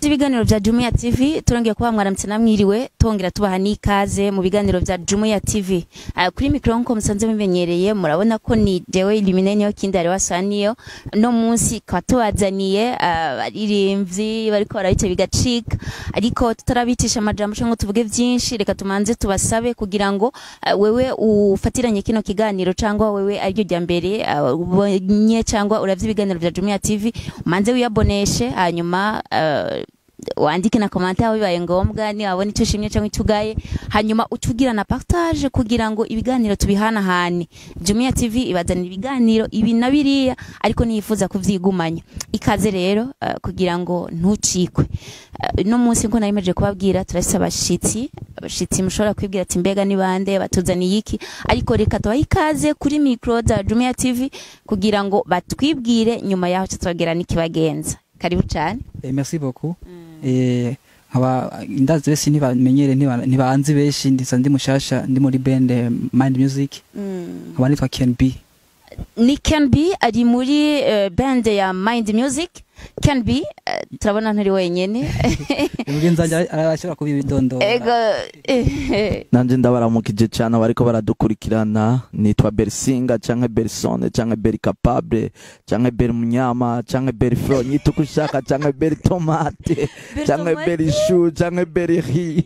z'ibiganiro vya Jumuiya TV turongeye kuba mwaramutse namwiriwe tongera tubaha n'ikaze mu biganiro vya Jumuiya TV uh, kuri mikro nko musanze mumenyereye murabona ko ni jewe Illuminate niyo kindi ari wasaniyo no munsi kwa tubazaniye abaririmbyi uh, bariko barabice bigacika ariko tutarabitisha amajambo cyangwa tuvuge vyinshi reka tumanze tubasabe kugira ngo uh, wewe ufatiranye kino kiganiro cyangwa wewe aryo rya mbere uh, ubonye cyangwa uravye ibiganiro vya Jumuiya TV umanze wiyaboneshe hanyuma uh, wandike na komante aho bibaye ngombwa ni wabona icyo ushimye cyangwa icyo ugaye hanyuma ucugira na partage kugira ngo ibiganiro tubihanahane Jumuiya TV ibazanira ibiganiro ibi na biriya ariko niyifuza kuvyigumanya ikaze rero uh, kugira ngo ntucikwe uh, no munsi nko nayimeje kubabwira turafise abashitsi abashitsi mushobora kwibwira ati mbega ni bande batuzaniye iki ariko reka tubahe ikaze kuri micro za Jumuiya TV kugira ngo batwibwire nyuma yaho tutogera n'ikibagenza karibu cyane Eh, merci beaucoup. Eh, nkaba ndazi bese ntibamenyere ntiba- ntibanzi benshi ndisa ndi mushasha ndi muri band eh, Mind Music nkaba nitwa Ken B. ni Ken B ari muri uh, band ya Mind Music Ken B uh, turabona nturi wenyene Mugenzi wanje arashobora kubibidondora. ego eh, nanje ndabaramukije cyane abariko baradukurikirana nitwa Bersinga canke Bersone canke Beri Capable canke Beri Munyama canke Beri Fro nyita uko ushaka canke Beri Tomate canke Beri Shu canke Beri Ri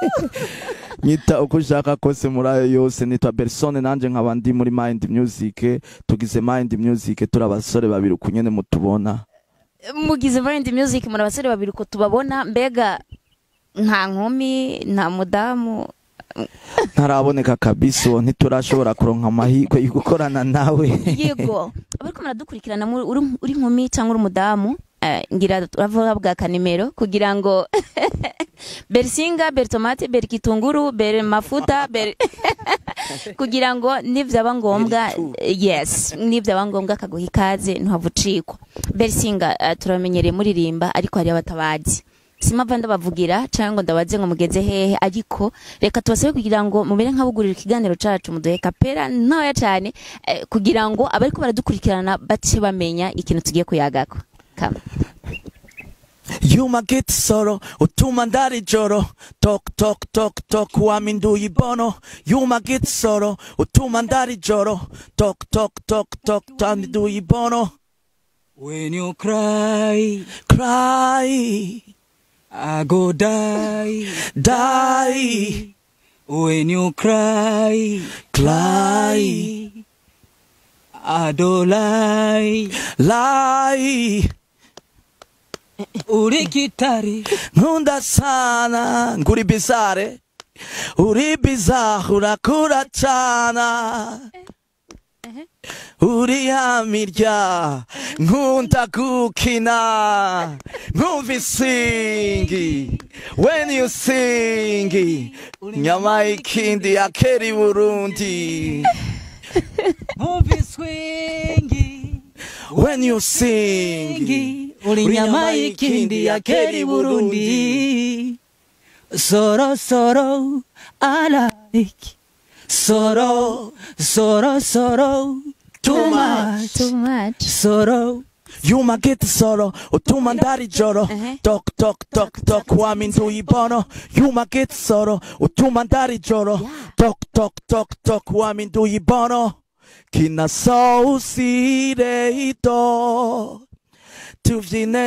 nyita uko ushaka kose muri ayo yose nitwa Bersone nanje nkaba ndi muri Mind Music tugize Mind Music turi abasore babiri ukunyene mutubona mugize Mind Music muri abasore babiri ko tubabona mbega nta nkumi nta mudamu ntaraboneka kabisa uwo ntiturashobora kuronka amahirwe yo gukorana nawe yego abariko muradukurikirana muri- uri uri nkumi cyangwa uri umudamu eh, ngira uravuga bwa kanimero kugira ngo bersinga bertomate berkitunguru ber mafuta ber kugira ngo nivyaba ngombwa yes nivyaba ngombwa akaguha ikaze ntuhavucikwa bersinga uh, turamenyereye muririmba ariko hari abatabazi simava ndabavugira cyangwa ngo ndabaze ngo mugeze hehe ariko reka tubasabe kugira ngo mubere nk'abugurira ikiganiro cacu muduhe kapera ntoya cyane eh, kugira ngo abariko baradukurikirana bace bamenya ikintu tugiye kuyagako kama Yuma get soro utuma ndari joro tok tok tok tok waminduye ibono Yuma get soro utuma ndari joro tok tok tok tok waminduye ibono When you cry, cry I go die. die When you cry, cry I don't lie. lie Uri kitari, nkunda sana nguri bizare uri bizarre urakura cana uri hamirya nkunda gukina nkumva isingi when you sing nyama y'ikindi yakera i burundi movie swingi. when you sing Kingi, uri nyama y'ikindi ya keri Burundi. Soro soro, I like. Soro, soro, soro, too much. too much Soro, Yuma get soro utuma ndari joro Uh-huh. tok tok tok tok waminduye ibono Yuma get soro utuma ndari joro tok tok tok tok waminduye ibono kina sausireito tuvyine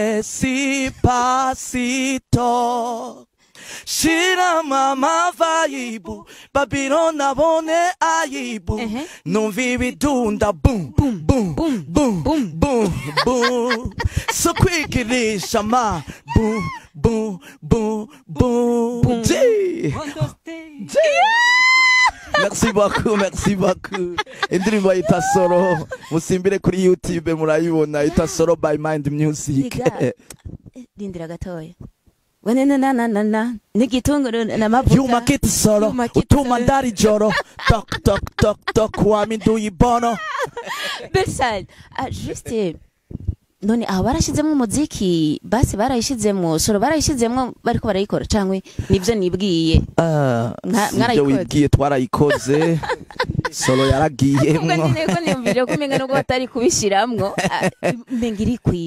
despacito shira mama vaibu babiro nabone aibu Uh-huh. numva ibidunda bum bum bum Boom, bum boom. bum bum so kwigirisha ma bum bum bum bum G. on the stage. merci beaucoup merci beaucoup indirimbo yita soro musimbire kuri youtube murayibona yita soro by mind music Iga. rindira gatoya wenenananana n'igitunguru n'amavuta yuma kiti soro Yuma kiti utuma soro. ndari joro tok tok tok tok waminduye ibono Bersal ah, juste none aho barashizemwo umuziki basi barayishizemwo soro barayishizemwo bariko barayikora cangwe nivyo nibwiye Ah, Mwa- sivyo mwarayikoze. wibwiye twarayikoze solo ubwo yaragiyemwo nyine ko niyumvire ko umenga nubwo batari kubishiramwo ah, umenga irikwije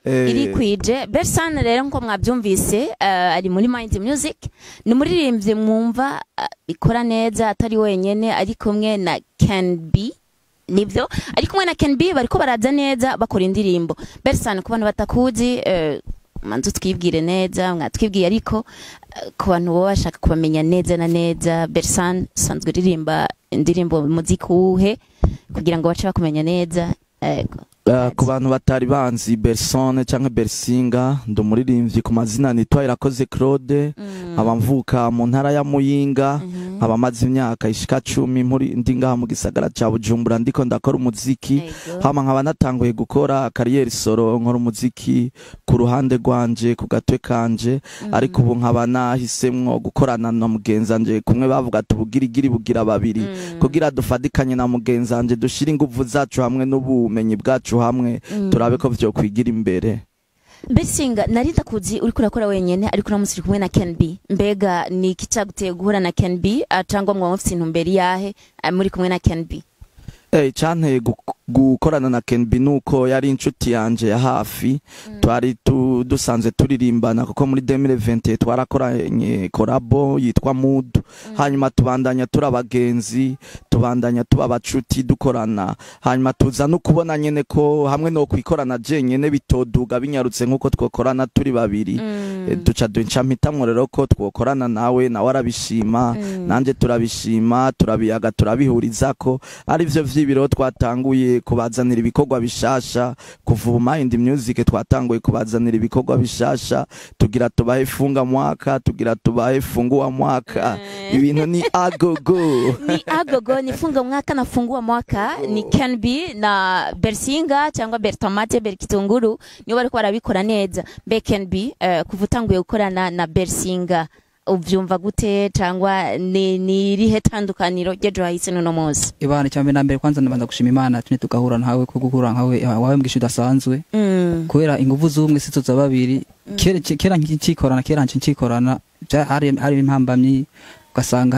Eh, irikwije Bersan rero nko mwabyumvise eh, ari muri Mind Music ni umuririmbyi mwumva eh, ikora neza atari wenyene ari kumwe na Can B nibyo ari kumwe na Can B bariko baraza neza bakora indirimbo Bersan ku bantu batakuzi eh, manzu twibwire neza mwatwibwiye ariko eh, ku bantu baba bashaka kubamenya neza na neza Bersan usanzwe uririmba indirimbo muziki uwuhe kugira ngo bace bakumenya neza yego Uh, ku bantu batari banzi Bersone canke Bersinga ndi umuririmbyi ku mazina nitwa Irakoze Claude nkaba mvuka mu ntara ya Muyinga nkaba maze imyaka ishika cumi muri ndi ngaha mu gisagara ca Bujumbura ndiko ndakora umuziki Yego. hama nkaba natanguye gukora kariyeri solo nkora umuziki ku ruhande rwanje ku gatwe kanje ariko ubu nkaba nahisemwo gukorana na mugenzanje kumwe bavuga ati ubugirigiri bugira babiri kugira dufatikanye na mugenzanje dushire inguvu zacu hamwe n'ubumenyi bwacu hamwe turabe ko vyokwigira imbere Besinga nari ndakuzi uriko urakora wenyene ariko uramutse uri kumwe na Ken B mbega ni iki caguteye guhura na Ken B ah, cangwa mwaba mufise intumbero yahe ah, muri kumwe na Ken B Eh, canteye gu- gukorana na Kenbi nuko yari inshuti yanje ya hafi twari tu, dusanzwe turirimbana kuko muri 2020 twarakoranye korabo yitwa Mood hanyuma tubandanya turi abagenzi tubandanya tuba abacuti dukorana hanyuma tuza no kubona nyene ko hamwe no kwikorana je nyene bitoduga binyarutse nkuko twokorana turi babiri Eh, duca duca mpitamwo rero ko twokorana nawe nawe arabishima nanje turabishima turabiyaga turabihurizako arivyo vy'ibiro twatanguye kubazanira ibikorwa bishasha kuva ubu Mind Music twatanguye kubazanira ibikorwa bishasha tugira tubahe funga mwaka tugira tubahe fungua mwaka ibintu ni agogo ni agogo ni funga mwaka na fungua mwaka ni Ken B na Bersinga cyangwa Bertomate Berkitunguru nibo bariko barabikora neza mbe Ken B eh, kuva utanguye gukorana na Bersinga uvyumva gute cyangwa ni ni rihe tandukaniro ryejo hahise n'uno munsi ibana cyambere na mbere kwanza ndabanza gushima imana tune tugahura nkawe ko guhura nkawe wawe mwishu udasanzwe mm. kubera inguvu z'umwe si za babiri kera kera nkikorana kera nkikorana bya- hari hari impambamyi ugasanga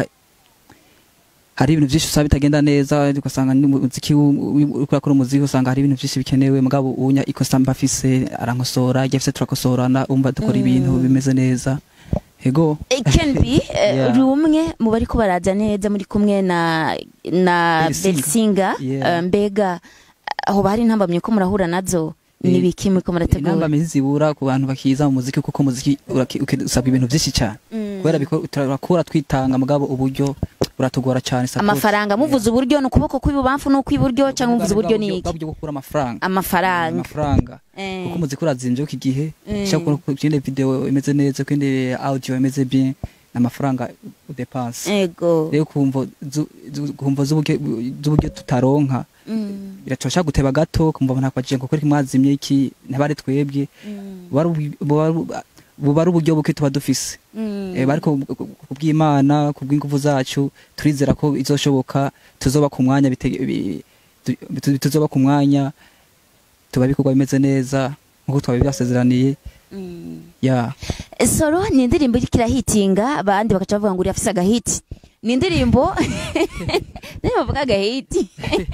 hari ibintu byinshi usaba bitagenda neza ugasanga n'umuziki uri kurakora umuziki usanga hari ibintu byinshi bikenewe mugabo unya ikosa mba afise arankosora igihe afise turakosorana umva dukora ibintu bimeze neza ego Eh, Ken B eh, Yeah. uri umwe mu bari ko baraza neza muri kumwe na na Belsinga. Belsinga Yeah. eh, mbega aho bari intambamye ko murahura nazo Eh, ni biki muri ko murategura intambamyi zibura ku bantu bakiza mu muziki kuko umuziki uraki- uke- usabwa ibintu byinshi cyane Mm. kubera biko- turakura twitanga mugabo uburyo buratugora cyane support. amafaranga muvuze uburyo ni ukuboko kw'ibubamfu n'ukw'iburyo cyangwa muvuze uburyo ni iki bwa buryo bwo gukura amafaranga amafaranga amafaranga Eh. kuko umuziki urazimvye iki gihe Mm. ushaka kubona ikindi video imeze neza ikindi audio imeze bien n'amafaranga udepanse ego rero kumva zu- zu- kumva z'uburyo z'uburyo tutaronka Mm. biracosha guteba gato kumva ntakwaje ngo kuri mwazimye iki ntabari twebwe Mm. buba ari ubu- buba ari- buba ari uburyo buke tuba dufise Mm. Eh, ariko kubw'imana kubw'ingufu zacu turizera ko izoshoboka tuzoba ku mwanya bite- bi- tu- tu- tuzoba ku mwanya tuba ibikorwa bimeze neza nkuko twabi byasezeraniye Mm. ya solo ni indirimbo iriko irahitinga abandi bakaca bavuga ngo uri afise agahiti ni indirimbo niyo bavuga agahiti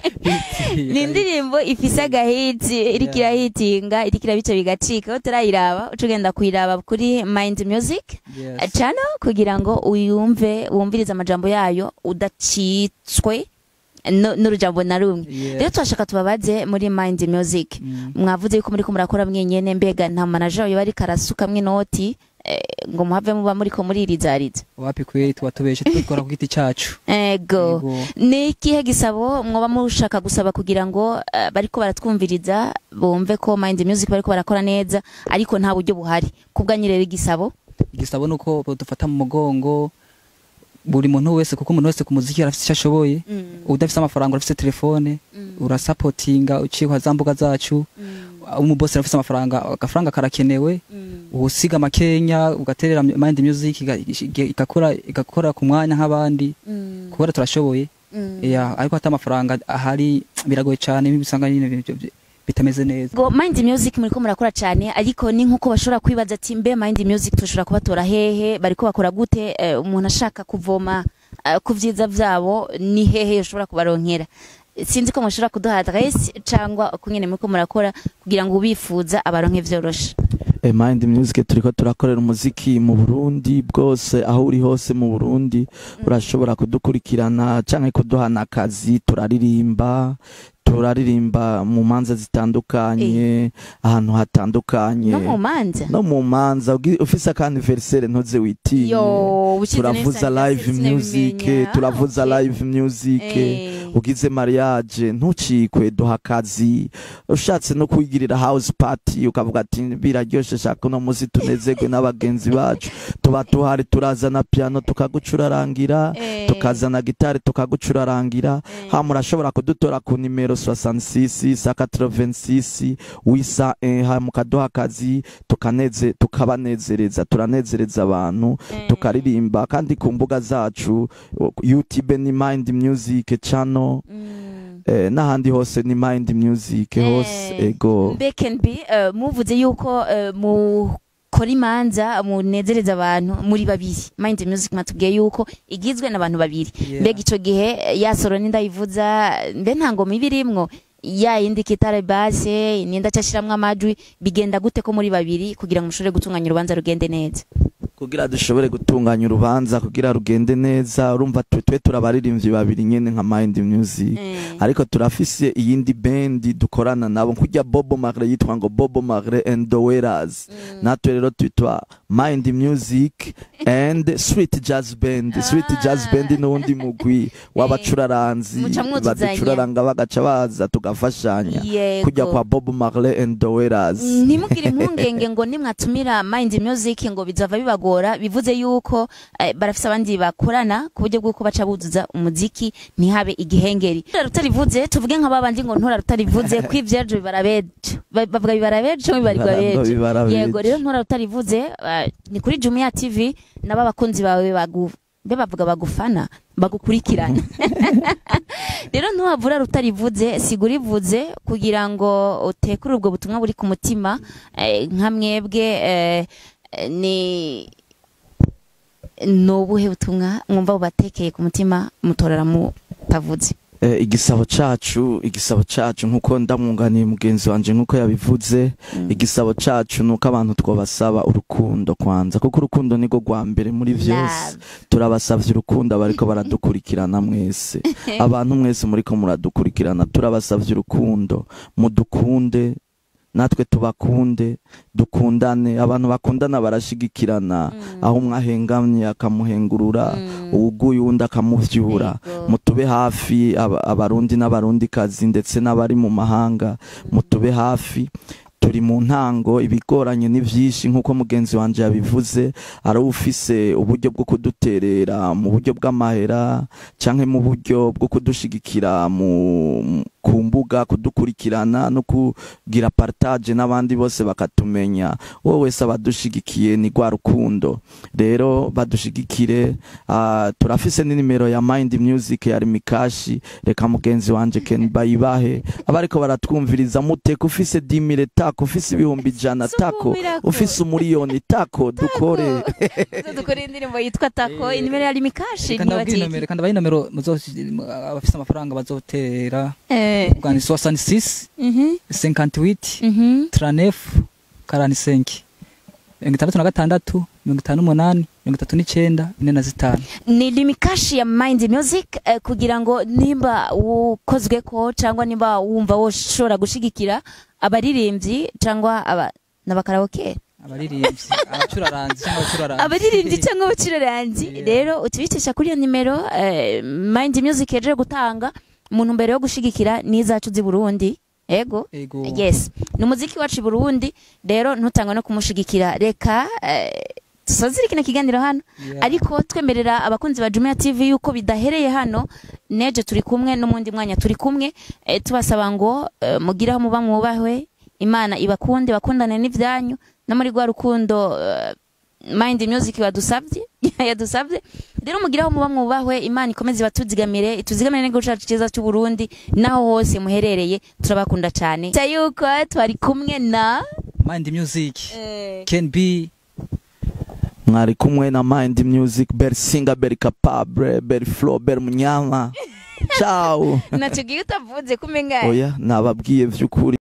ni indirimbo ifise agahiti iriko Yeah. irahitinga iriko irabica bigacika aho turayiraba uca ugenda kuyiraba kuri mind music Yes. channel kugira ngo uyumve wumvirize amajambo yayo udacitswe no- n'urujambo na rumwe Yes. rero turashaka tubabaze muri mind music Mm. mwavuze yuko muri ko murakora mwenyene mbega nta manager wayo bari karasukamwe inoti eh, ngo muhave muba muri ko muririzariza wapi kweli tuba tubeshe twikora ku giti cyacu ego Yego. ni ikihe gisabo mwoba mushaka gusaba kugira ngo eh, bariko baratwumviriza bumve ko mind music bariko barakora neza ariko nta buryo buhari kubwanyu rero igisabo igisabo ni uko dufata mu mugongo buri muntu wese kuko umuntu wese ku muziki arafite icyo ashoboye udafite amafaranga urafite telefone urasapotinga uciye kwa za mbuga zacu umubose arafite amafaranga agafaranga karakenewe usiga makenya ugaterera mind music iga- iga- igakora igakora ku mwanya nk'abandi kubera turashoboye ya ariko hata amafaranga ahari biragoye cyane bisanga nyine ibintu byo- bitameze neza ngo mind music muriko murakora cyane ariko ni nkuko bashobora kwibaza ati mbe mind music tushobora kubatora hehe bariko bakora gute eh, umuntu ashaka kuvoma eh, ku vyiza vyabo ni hehe ushobora kubaronkera sinzi ko mushobora kuduha adresse cyangwa uko nyine muriko murakora kugira ngo ubifuza abaronke vyoroshe Eh, Mind Music turiko turakorera umuziki mu Burundi bwose aho uri hose mu Burundi urashobora kudukurikirana canke kuduhana akazi turaririmba turaririmba mu manza zitandukanye ahantu hatandukanye no mu manza no mu manza ugi- ufise akaniversere ntuze witinye yo ushize turavuza neza live sinabimenya. music Ah, turavuza okay. live music Eh. ugize mariage ntucikwe duha akazi ushatse no kwigirira house party ukavuga ati biraryoshe shaka uno munsi tunezerwe n'abagenzi bacu tuba tuhari turazana piano tukagucurarangira Eh. tukazana gitari tukagucurarangira Eh. ha murashobora kudutora ku nimero 66 sa 86 wisa eh, ha mukaduha akazi tukaneze tukabanezereza turanezereza abantu Eh. tukaririmba kandi ku mbuga zacu youtube ni mind music channel Mm. eh, n'ahandi hose ni mind music hose Eh, ego Mbkenb uh, muvuze yuko uh, mukora imanza munezereza abantu muri babiri mind music matubwiye yuko igizwe n'abantu babiri Yeah. mbega ico gihe eh, ya soro nindayivuza mbe nta ngoma iba irimwo ya yindi kitare base ninda cashiramwo amajwi bigenda gute ko muri babiri kugira ngo mushobore gutunganya urubanza rugende neza kugira dushobore gutunganya urubanza kugira rugende neza urumva twe twe turabaririmbyi babiri nyene nka mind music Eh. ariko turafise iyindi bendi dukorana nabo nkujya bobo magre yitwa ngo bobo magre and the Wailers natwe rero twitwa mind music and sweet jazz band sweet jazz band n'uwundi mugwi w'abacuraranzi Muca mwuzuzanya. baducuraranga bagaca baza tugafashanya Yego. kujya kwa bobo magre and the Wailers ntimugire impungenge ngo nimwatumira mind music ngo bizava bibagora bivuze yuko eh, barafise abandi bakorana ku buryo bw'uko baca buzuza umuziki ntihabe igihengeri ntura rutarivuze tuvuge nka babandi ngo ntura rutarivuze ko ivyajo bibara bejo Ba- bavuga bibara bejo cyangwa bibarirwa Bibara- bejo bibara bejo. yego rero ntura rutarivuze eh, ni kuri Jumia TV nabo abakunzi bawe bagu mbe bavuga bagufana bagukurikirana rero ntuhavura rutarivuze sigura ivuze kugira ngo utekure ubwo butumwa buri ku mutima eh, nka mwebwe eh, eh, ni ni ubuhe butumwa mwumva bubatekeye ku mutima mutorera mutavuze Eh, igisabo cacu igisabo cacu nkuko ndamwunganiye mugenzi wanje nkuko yabivuze igisabo cacu nuko abantu twabasaba urukundo kwanza kuko urukundo niko rwa mbere muri vyose Love. turabasavye urukundo abariko baradukurikirana mwese abantu mwese muriko muradukurikirana turabasavye urukundo mudukunde natwe tubakunde dukundane abantu bakundana barashigikirana aho umwe ahengamye akamuhengurura uwuguye uwundi akamuvyura Yego. mutube hafi aba- abarundi n'abarundikazi ndetse n'abari mu mahanga mutube hafi turi mu ntango ibigoranye ni vyinshi nk'uko mugenzi wanje yabivuze ari ufise uburyo bwo kuduterera mu buryo bw'amahera canke mu buryo bwo kudushigikira mu ku mbuga kudukurikirana no kugira partage n'abandi bose bakatumenya wowe wese abadushigikiye ni rwa rukundo rero badushigikire ah, turafise n'inimero ya mind music ya rimikashi reka mugenzi wanje ken bayibahe abariko baratwumviriza muteka ufise dimire tako ufise ibihumbi ijana tako Sumirako. ufise umuriyoni tako dukore dukora indirimbo yitwa tako inimero ya limikashi Reka ndababwire inomero reka ndabahe inomero muzo- abafise amafaranga bazotera bwa ni 66 58 39 45 mirongo itandatu na gatandatu mirongo itanu n'umunani mirongo itatu n'icyenda ine na zitanu ni limikashi ya mind music eh, kugira ngo nimba ukozwe ko cyangwa nimba wumva woshobora gushigikira abaririmbyi cyangwa aba n'abakaraoke abaririmbyi abacuraranzi cyangwa abacuraranzi abaririmbyi cyangwa abacuraranzi Yeah. rero utubicisha kuri iyo nimero eh, mind music yaje gutanga mu ntumbero yo gushigikira n'izacu z'i Burundi ego Ego. yes ni umuziki wacu i Burundi rero ntutangwe no kumushigikira reka eh, dusozere kino kiganiro hano Yeah. ariko twemerera abakunzi ba Jumia TV yuko bidahereye hano neje turi kumwe n'umundi mwanya turi kumwe eh, tubasaba ngo eh, mugire aho muba mwubahwe imana ibakunde bakundane n'ivyanyu no muri rwa rukundo eh, mind music badusabye yadusabye rero mugire aho muba mwubahwe imana ikomeze ibatuzigamire ituzigamire n'igihugu cacu cyiza cy'u Burundi naho hose muherereye turabakunda cyane yuko twari kumwe na mind music eh, can be mwari kumwe na mind music beri singa beri capable beri flow beri munyama ciao naco gihe utavuze kumenga oya nababwiye vy'ukuri